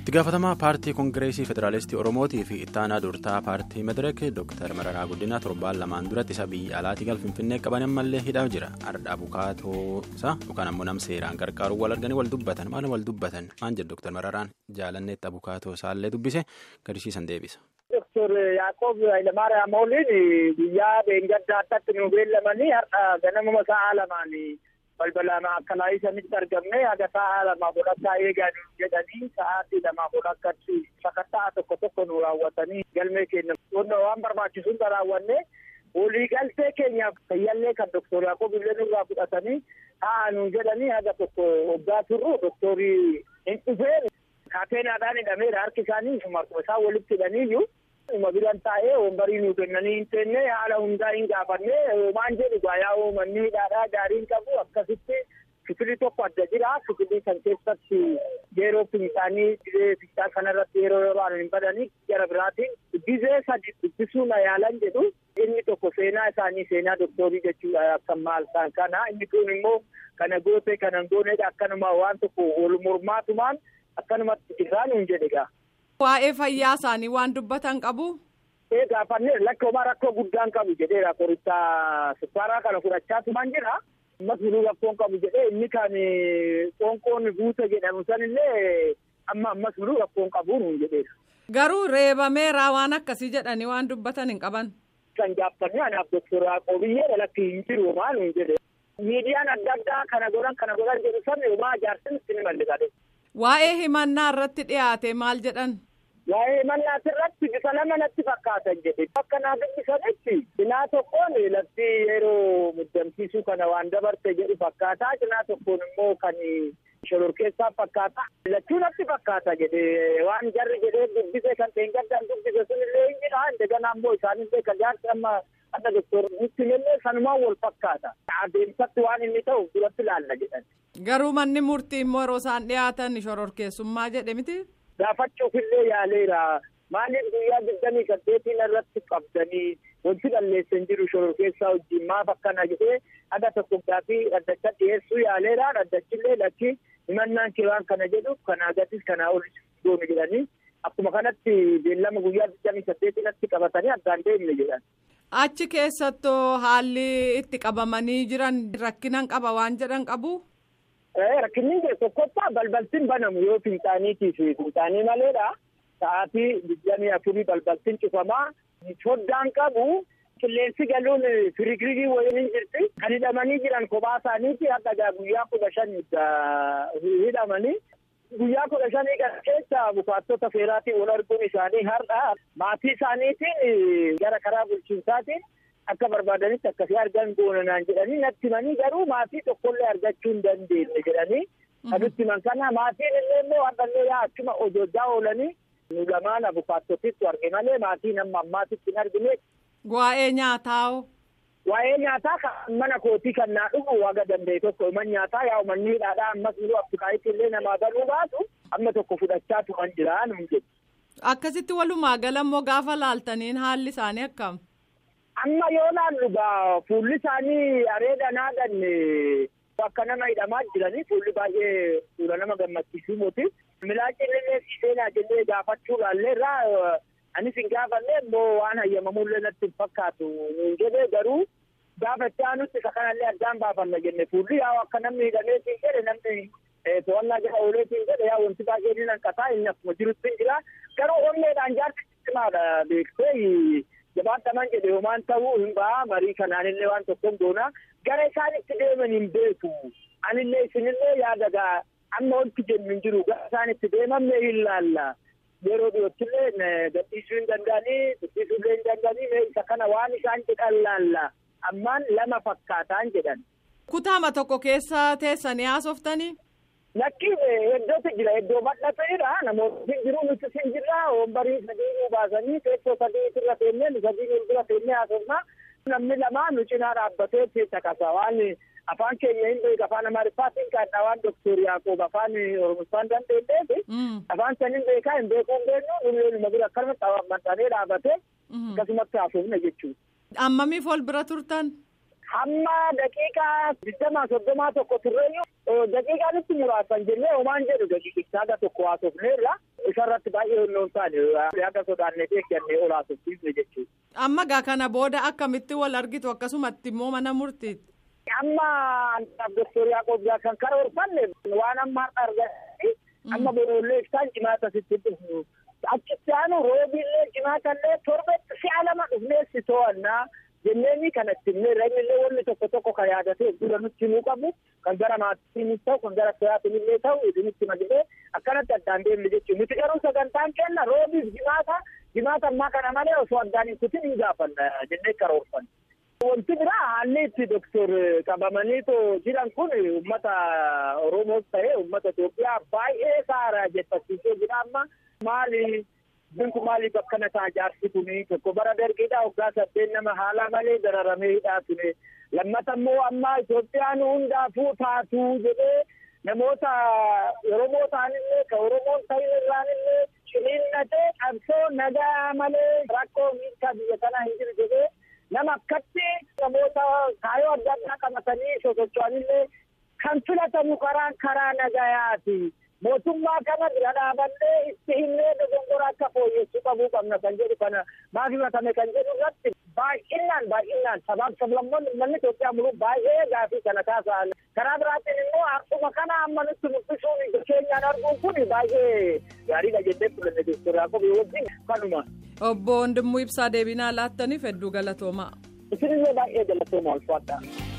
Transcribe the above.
itti gaafatamaa paartii koongireesii federaalistii oromootii fi ittaanaa durtaa paartii madireek dooktar mararaa guddinaa torbaan lamaan duratti isa biyya alaatii gal finfinnee qaban ammallee hidhaa jira ardhaa bukaatoosaa yookaan ammoo nam seeraan gargaaruun wal arganii wal dubbatan maal wal dubbatan maan jedhu dooktar mararaan jaalanneetti abukaatoo isaallee dubbise gadisiisan deebisa. Doktor Yaaqoob Hayilamaariyaam Ooliin guyyaa beengaddaa addatti nu beellamanii har'a ganamuma sa'a lamaan balbalaan akka laayisanitti argamne haga sa'a lamaaf odhakkaa eegaa jedhanii sa'aatii lamaaf odhakkatti sakattaa tokko tokko nu raawwatanii galmee keenya waan barbaachisuun raawwanne waliigaltee keenyaaf fayyallee kan doktor Yaaqoob illee nurraa fudhatanii taa'aa nu jedhanii haga tokko waggaa turru doktorii hin dhufeen kaateenaadhaan hidhameera harki isaanii isaan walitti hidhaniiyyuu. Uma biran taa'ee wambarii nuu kennanii hin teenne haala hundaa hin gaafanne waan jedhu gaayaa uummanni hidhaadhaa gaariin qabu akkasitti kifilii tokko adda jira kifilii kan keessatti yeroo isaanii dhibee fichaa kanarratti yeroo yeroo hin badanii gara biraatiin dhibee sadi dubbisuu na yaalan jedhu inni tokko seenaa isaanii seenaa doktoorii jechuudha akka maal isaan kana inni kun immoo kana goote kana gooneedha akkanuma waan tokko wal mormaatumaan akkanumatti jiraan hin jedhe Waa'ee fayyaa isaanii waan dubbatan qabu. Ee gaafannee lakkoomaa rakkoo guddaan qabu jedheera qorichaa sukkaaraa kana fudhachaa tuman jira. Ammas biluu rakkoon qabu jedhee inni kan qoonqoon guute jedhamu sanillee amma ammas biluu rakkoon qabu nuun jedheera. Garuu reebameera waan akkasii jedhanii waan dubbatan hin qaban. Kan gaafannee anaaf doktor Yaaqoobiyyee lakki hin jiru maa nuun jedhe. Miidiyaan adda addaa kana godhan kana godhan jedhu sabni homaa ijaarsin itti ni malliqate. Waa'ee himannaa irratti dhiyaate maal jedhan? Waa'ee himannaa irratti bifa lama natti fakkaatan jedhe. Bakka naa dubbisanitti cinaa tokkoon lafti yeroo muddamsiisuu kana waan dabarte jedhu fakkaata. Cinaa tokkoon immoo kan shororkeessaa fakkaata. Lachuu natti fakkaata jedhe waan jarri jedhee dubbise kan teengaddaan dubbise sunillee hin jira. Indegana ammoo isaanillee kan jaarsi amma adda doktor nutti illee sanumaan wal fakkaata. Adeemsatti waan inni ta'u duratti ilaalla jedhan. Garuu manni murtii immoo yeroo isaan dhiyaatan shororkeessummaa jedhe miti. Gaafachuufillee yaaleera. Maaliif guyyaa digdamii saddeetiin irratti qabdanii wanti balleessan jiru shororkeessaa wajjin maaf akkana jedhee adda tokko gaafii dhaddacha dhiyeessuu yaaleera. Dhaddachillee lakki himannaan kiraan kana jedhu kanaa gatis kanaa ol goonu jedhanii akkuma kanatti beellama guyyaa digdamii saddeetinatti qabatanii addaan deemne jedhan. Achi keessattoo haalli itti qabamanii jiran rakkinan qaba waan jedhan qabu. Rakkinni tokkoffaa balbaltiin banamu yoo finxaaniitii fi finxaanii maleedha. Sa'aatii digdamii afurii balbaltiin cufamaa. Foddaan qabu qilleensi galuun firigirigii wayiin hin jirti. Kan hidhamanii jiran kophaa isaaniiti hadda guyyaa kudha shan hidhamanii. Guyyaa kudha shanii kana keessa bukaattota seeraatiin wal arguun isaanii har'a maatii isaaniitiin gara karaa bulchiinsaatiin akka barbaadanitti akkasii argan goonanaan jedhanii natti himanii garuu maatii tokkollee argachuu hin dandeenye jedhanii kanutti himan kana maatiin illee immoo hardhallee yaa achuma hojjaa oolanii nu lamaan abukaattotitti arge malee maatiin amma ammaatitti hin argine. Waa'ee nyaataa Waa'ee nyaataa kan mana kootii kan naa dhufu waga danda'e tokko himan nyaataa yaa uummanni hidhaadhaa ammas nu afrikaayitti illee namaa galuu baatu amma tokko fudhachaa tuman jira nuun jedhu. Akkasitti walumaa gala immoo gaafa laaltaniin haalli isaanii akkam? Amma yoo laallu gaa fuulli isaanii areeda naaganne akka nama hidhamaa jiranii fuulli baay'ee fuula nama gammachiisuu muti. Milaacin illee seenaa jennee gaafachuu laalleerraa anis hin gaafanne immoo waan hayyamamullee natti hin fakkaatu nuun jedhee garuu gaafachaa nutti isa kanallee addaan baafanna jenne fuulli yaa akka namni hidhameetiin jedhe namni to'annaa jala ooleetiin jedhe yaa wanti baay'ee ni hanqataa inni akkuma jirutti hin jira garuu onneedhaan jaarsi cimaadha beektee jabaataman jedhe homaan ta'uu hin ba'a marii kanaanillee waan tokkoon goona gara isaanitti deeman hin beeku anillee isinillee yaadagaa amma wanti jennu hin jiru gara isaanitti deemamne hin laalla yeroo dhiyoottillee gadhiisuu hin danda'anii dubbisuullee hin danda'anii mee isa kana waan isaan jedhan laalla ammaan lama fakkaataan jedhan. Kutaama tokko keessa teessanii haasoftanii. Lakki iddootu jira iddoo bal'ateedha namoonni jiru nuti sin jirra wombarii sadii nu baasanii teessoo sadii irra teennee nu sadii irra teennee haasofna namni lama nu cinaa dhaabbatee keessa qaba waan afaan keenya hin beeku afaan amaariffaatiin kaadha waan doktor yaaqoob afaan oromoffaan dandeenyeef afaan san hin beekaa hin beekuu hin beeknu nullee numa bira akkanumatti maxxanee dhaabate akkasumatti haasofna jechuudha. Ammamiif ol bira turtan? hamma daqiiqaa digdamaa soddomaa tokko turreeyyu daqiiqaa nutti muraasan jennee homaan jedhu daqiiqichaa tokko haasofneerra isarratti baay'ee hunnoon taane akka sodaannee eeggannee olaasuuf jechuudha. Amma gaa kana booda akkamitti wal argitu akkasumatti immoo mana murtiitti. Amma Doktor Yaaqoob kan karoorfanne waan amma har'a arganii amma boroollee isaan cimaata sitti dhufu. Achitti aanu roobillee cimaatallee torbetti si'a lama dhufnee si to'annaa jenneeni kanatti illee reenillee wanni tokko tokko kan yaadatee dura nutti himuu qabu kan gara maatiinis ta'u kan gara siraatiin illee ta'u isinitti malee akkanatti addaan deemne jechuudha. Nuti garuu sagantaan kenna roobiif jimaata jimaata ammaa kana malee osoo addaan hin kutin hin gaafanna jennee karoorfanne. Wanti biraa haalli itti doktor qabamanii jiran kun uummata Oromoos ta'ee uummata Itoophiyaa baay'ee saaraa jettasiisee jira amma maali binku maaliif akkana ta'a jaarsi kuni tokko bara dargiidhaa waggaa saddeet nama haala malee dararamee hidhaa ture lammata immoo amma Itoophiyaan hundaafuu taatu jedhee namoota Oromoo ta'anillee ka Oromoon ta'in irraanillee ciniinnatee qabsoo nagaa malee rakkoo miidhaa biyya kanaa hin jiru jedhee nama akkatti namoota kaayoo adda addaa qabatanii sosocho'anillee kan filatamu karaan karaa nagayaati. Mootummaa kana bira dhaabannee itti himnee dogongora akka fooyyessuu qabuu qabna kan jedhu kana maaf himatame kan jedhu irratti baay'inaan baay'inaan sabaaf sablammoonni uummanni Itoophiyaa muluu baay'ee gaafii kana kaasa'an. Karaa biraatiin immoo akkuma kana amma nutti mul'isuun keenyaan arguun kun baay'ee gaariidha jennee fudhanne Dooktor Yaaqoob wajjin kanuma. Obbo Wandimmoo Ibsaa deebinaa laattaniif hedduu galatoomaa. Isinillee baay'ee galatooma ulfaadha.